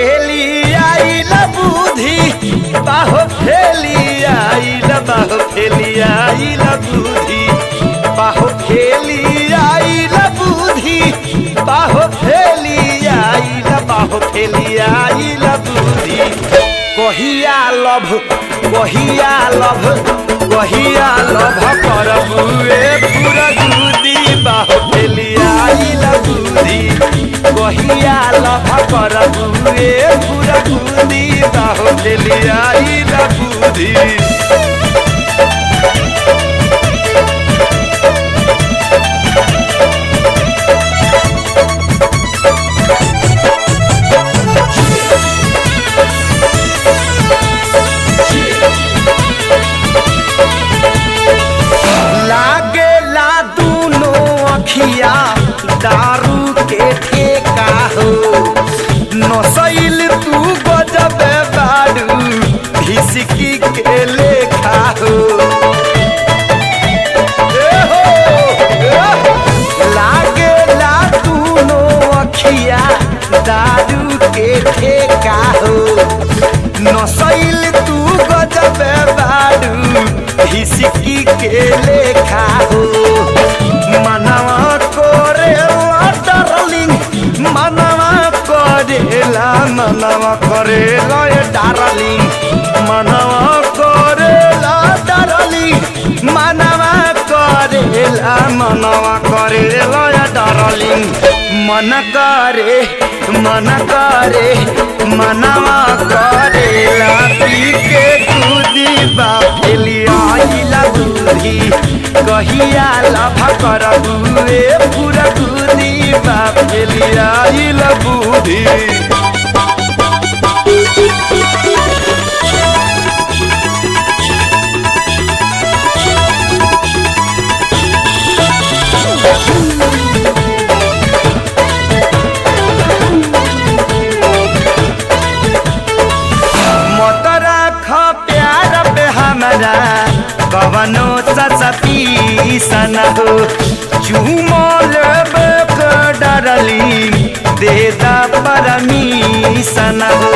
फेली आइल बुद्धि बाहो फेली आइल बाहो फेली आइल बुद्धि बाहो फेली आइल बुद्धि बाहो फेली आइल बाहो फेली आइल बुद्धि कहिया लभ कहिया लभ कहिया लभ करबुए पूरा दूदी बाहो फेली आइल बुद्धि कहिया लभ करबुए पूरा दूदी बाहो फेली आइल बुद्धि लागे ला दूनो अखिया दारू के ठेका हो नसैल तू गजबे बाडू भिसकी के लेखा हो ए हो, ए हो। लागे ला दूनो अखिया दारू के ठेका हो नसैल तू गजबे बाडू हिसकी के लेखा हो मनवा करेला डार्लिंग मनवा करेला मनवा करेला ये डार्लिंग मनवा करेला डार्लिंग मनवा करेला मनवा करेला ये डार्लिंग मन करे मन करे मनवा करेला पी के कूदी बाफेली आइला दूधी कहिया लभ करबुए पूरा कूदी बाफेली आइला बूढ़ी मत राख प्यार पे हमरा कवनो ससपी सन हो चूमल डरली दे दा परमीशन हो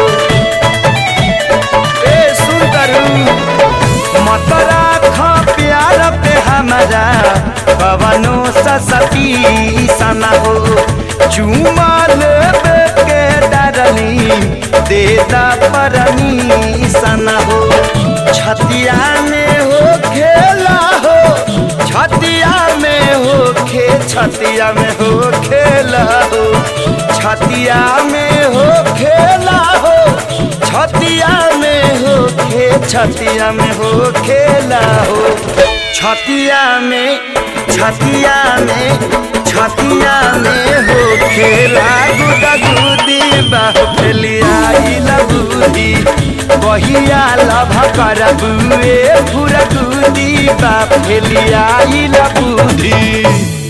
ए सुंदरू मत राख प्यार पे हमरा कवनो ससपी सन हो चूमल के डरली देता परमीशन हो छतिया में हो खेला हो छतिया में हो खे छतिया में हो खेला हो छतिया में हो खेला हो छतिया में हो खे छतिया में हो खेला हो छतिया में छतिया में छतिया में हो खेला गुदा गुदी बाहुली आइल बुद्धि कहिया लभ करबुए पूरा गुदी बाफेली आइल बुद्धि